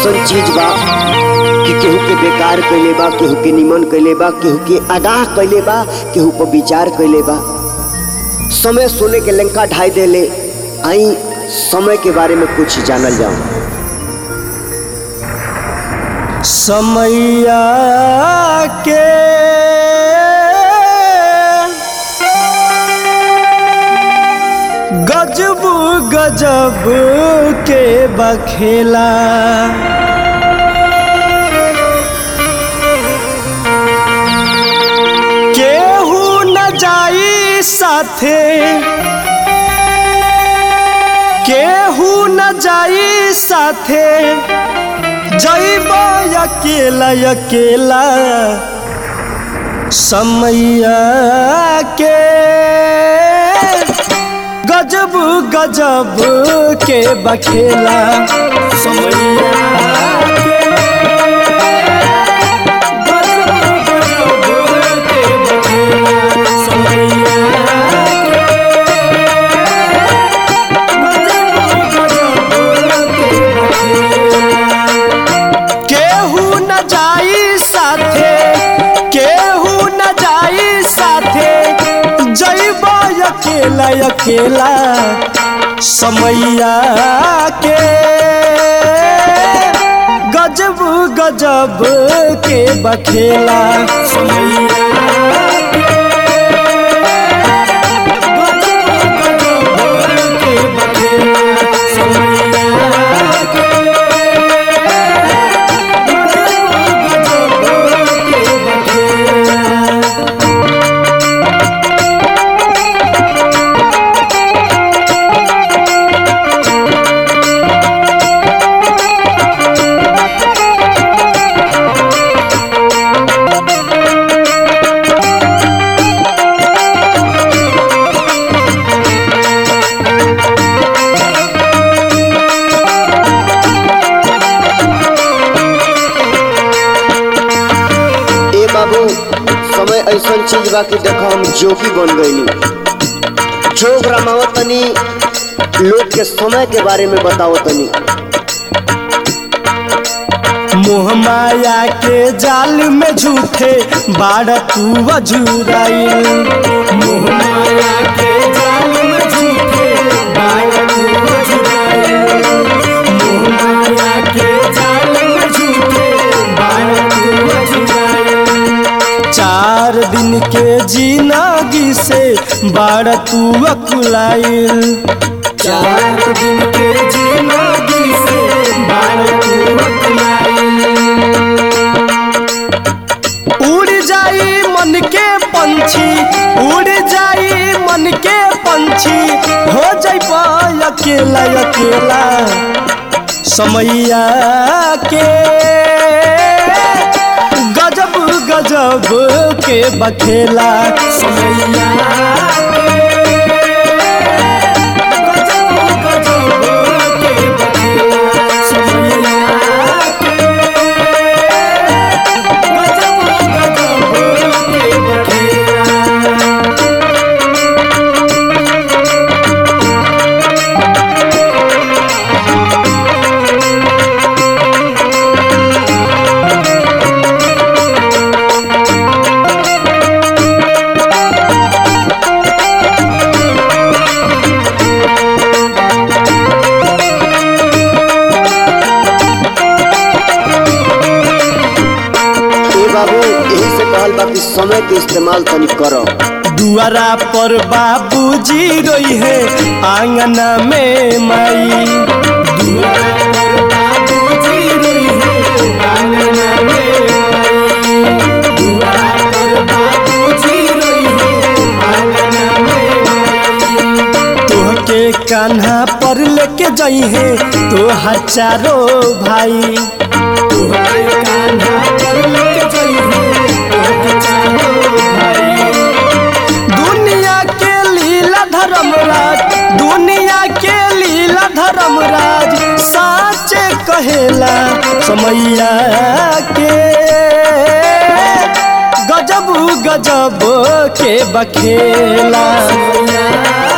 ऐसन चीज बा कि केहू के बेकार कैले बा केहू के निमन कैले बा केहू के आगाह कैले बा केहू पर विचार कैले बा समय सोने के लंका ढाई देले आई समय के बारे में कुछ जानल जाओ समैया के गजब गजब के बखेला केहू न जाई साथे केहू न जाई साथे जैब अकेला अकेला समैया के गजब गजब के बखेला समैया के गजब गजब के बखेला समैया केहू न जाई साथे केहू न जाई साथे जैब अकेला अकेला समैया के गजब गजब के बखेला समैया के गजब गजब के बखेला समैया के ए बाबू समय ऐसन चीज बा कि देखो हम जोगी बन गईनी जोग रमावत तनी लोग के समय के बारे में बताओ तनी मोह माया के जाल में झूठे बाड़ तू अजूराइल मोह माया के जाल में झूठे बाड़ तू अजूराइल मोह माया के जाल में झूठे बाड़ तू अजूराइल चार दिन के जिंदगी से बाड़ तू अकुलाइल चार दिन के जिंदगी से बाड़ तू अकुलाइल उड़ जाई मन के पंछी उड़ जाई मन के पंछी हो जाई अकेला अकेला समैया के गजब गजब के बखेला समैया के गजब गजब के बखेला समैया के गजब गजब के बखेला ए बाबू यही से कहल बा कि समय के इस्तेमाल तनी करो दुआरा पर बाबूजी रोई है आंगना में माई दुआरा पर बाबूजी रोई है आंगना में माई दुआरा पर बाबूजी रोई है आंगना में माई तोहके कान्हा पर लेके जाई है तोहार चारो भाई तोहके कान्हा पर लेके जाई है तोहके चारो भाई दुनिया के लीला धर्मराज दुनिया के लीला धर्मराज साचे कहेला समैया के गजब गजब के बखेला समैया